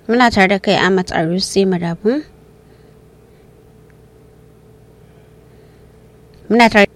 Muna tare da kai Ahmad Arusi Madabun. Muna tare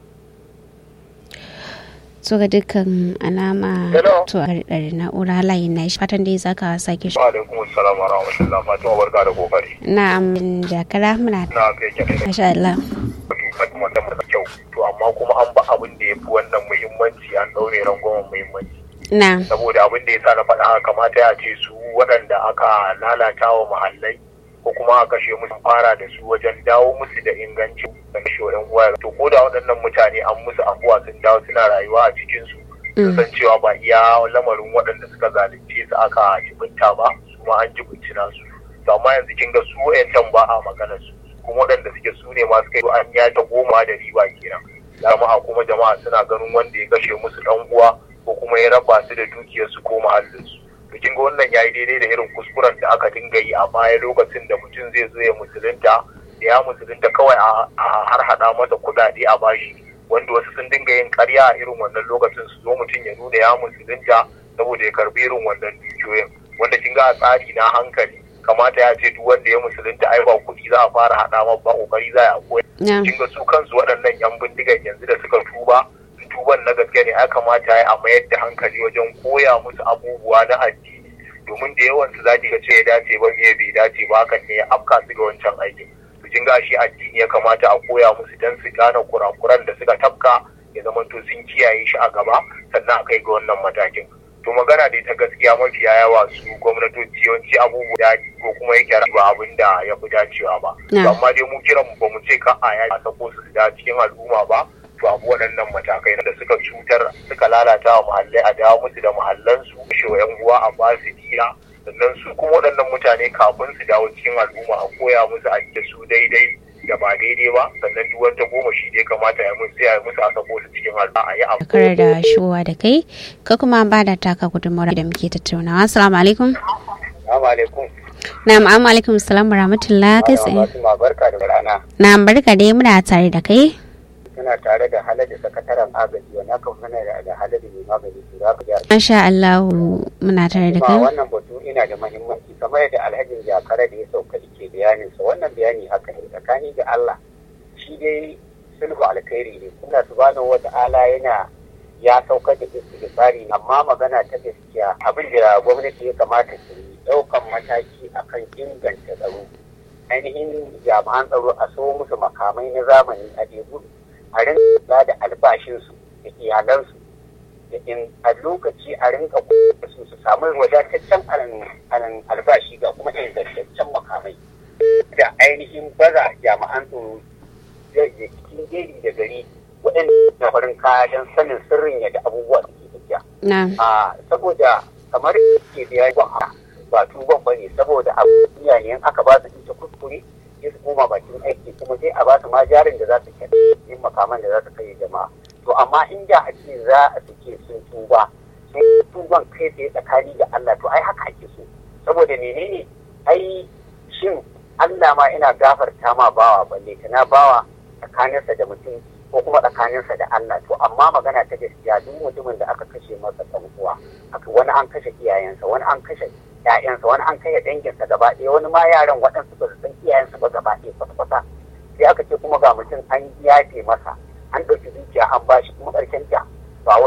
so ga dukkan alama to a ɗari na'ura layin na shi fatan dai zaka sake shi. alaikum assalam wa rahmatullah fatima barka da kokari Na'am jakara muna na kai kyau masha Allah. fatima da mata kyau to amma kuma an ba abin da ya fi wannan muhimmanci an ɗaure rangwamen muhimmanci Na saboda abin da ya sa na faɗa haka kamata ya ce su waɗanda aka lalata wa mahallai ko kuma a kashe musu fara da su wajen dawo musu da ingancin da kashe yan uwa to ko da waɗannan mutane an musu afuwa sun dawo suna rayuwa a cikin su sun san cewa ba iya lamarin waɗanda suka zalunce su aka jibinta ba kuma an jibinci nasu to amma yanzu kin ga su wayancan ba a magana su kuma waɗanda suke su ne masu kai an yata goma da riba kenan jama'a kuma jama'a suna ganin wanda ya kashe musu ɗan uwa ko kuma ya raba su da dukiyarsu ko muhallinsu to kin ga wannan yayi daidai da irin kuskuren da aka dinga yi a baya lokacin da mutum zai zo ya musulunta da ya musulunta kawai a har hada masa kuɗaɗe a bashi wanda wasu sun dinga yin ƙarya a irin wannan lokacin su zo mutum ya nuna ya musulunta saboda ya karbi irin wannan dukiyoyin wanda kin ga a tsari na hankali kamata ya ce duk wanda ya musulunta ai ba kuɗi za a fara hada ma ba kokari za a koya kin ga su kansu waɗannan yan bindigan yanzu da suka tuba tuban na gaske ne ya kamata ya a mayar da hankali wajen koya musu abubuwa na addini domin da yawan su zaki ga ce ya dace ba me bai dace ba hakan ne ya afka su ga wancan aikin to kin ga shi addini ya kamata a koya musu dan su gane kurakuran da suka tafka ya zama to sun kiyaye shi a gaba sannan a kai ga wannan matakin to magana dai ta gaskiya mafiya yawa su gwamnatoci yawanci abubuwa da ko kuma yake ba abin da ya fi dacewa ba amma dai mu kiran ba mu ce ka a ya sako su da cikin al'umma ba to abu waɗannan matakai da suka cutar suka lalata wa muhallai a dawo musu da muhallansu kashe wa 'yan uwa a ba su diya sannan su kuma waɗannan mutane kafin su dawo cikin al'umma a koya musu a da su daidai da ba daidai ba sannan duk wata goma shi dai kamata ya musu ya musu a sako su cikin al'umma a yi abu. Kar da shuwa da kai ka kuma ba da taka gudunmawar da muke tattaunawa. Assalamu alaikum. Assalamu alaikum. Na'am, amma alaikum salam wa rahmatullah kai tsaye. Barka da rana. Na'am, barka dai muna tare da kai. suna tare da halada sakataren agaji wani aka mana da halada mai magani su za ka ji Masha Allah muna tare da Kuma kai. wannan batu ina da mahimmanci kamar yadda alhajin jakara da ya sauka ke bayaninsa wannan bayani haka ne tsakani da Allah shi dai sulhu alkhairi ne kuma subhanahu wa ta'ala yana ya saukar da istighfari amma magana ta gaskiya abin da gwamnati ya kamata su yi daukan mataki akan inganta tsaro ainihin jami'an tsaro a so musu makamai na zamani a debu a rinka da albashinsu da iyalansu da in a lokaci a rinka su su samu wadataccen albashi ga kuma ingantaccen makamai da ainihin baza jami'an tsaro da cikin gari da gari waɗanda na farin kaya don sanin sirrin yadda abubuwa suke tafiya. Na. saboda kamar ke da yayi ba tuban ba ne saboda abu ne aka ba su ita kuskure sai su koma bakin aiki kuma sai a ba su ma jarin da za su kai yin makaman da za su kai jama'a to amma in da a ce za a suke sun tuba sun tuban kai tsaye tsakani da Allah to ai haka ake so saboda menene ai shin Allah ma ina gafarta ma bawa balle kana bawa tsakaninsa da mutum ko kuma tsakaninsa da Allah to amma magana ta gaskiya duk mutumin da aka kashe masa ɗan uwa wani an kashe iyayensa wani an kashe ‘ya'yansa wani an kai danginsa gaba ɗaya wani ma yaran waɗansu ba su san iyayensa ba gaba ɗaya kwata-kwata sai aka ce kuma ga mutum an yafe masa an ɗauki dukiya an bashi kuma ƙarshen ta